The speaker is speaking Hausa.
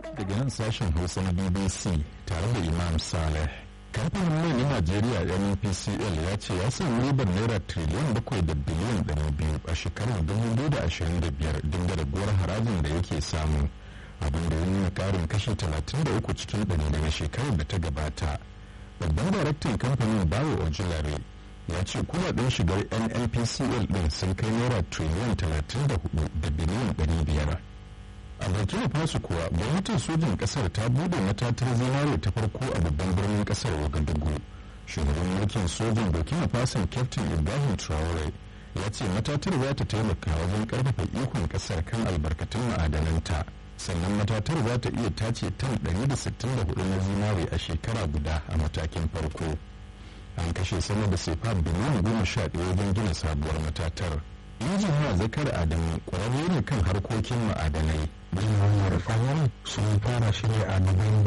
daga nan sashen hausa na bbc tare da imam saleh kamfanin mai na najeriya nnpcl ya ce ya samu ribar naira triliyan bakwai da biliyan ɗari biyu a shekarar 2025 din da raguwar harajin da yake samu abin da ya nuna karin kashi 33 cikin ɗari daga shekarar da ta gabata babban daraktan kamfanin bawo ojulare ya ce kudaden shigar nnpcl din sun kai naira triliyan 34 da biliyan 500 a burkina faso kuwa gwamnatin sojin kasar ta bude matatar zinare ta farko a babban birnin kasar wagadugu shugaban mulkin sojin burkina faso captain ibrahim traore ya ce matatar za ta taimaka wajen karfafa ikon kasar kan albarkatun ma'adananta sannan matatar za ta iya tace tan 164 na zinare a shekara guda a matakin farko an kashe sama da sefa biliyan goma sha ɗaya wajen gina sabuwar matatar injiniya zakar adamu ƙwararre ne kan harkokin ma'adanai bayan wannan sun fara shirya a nuwamba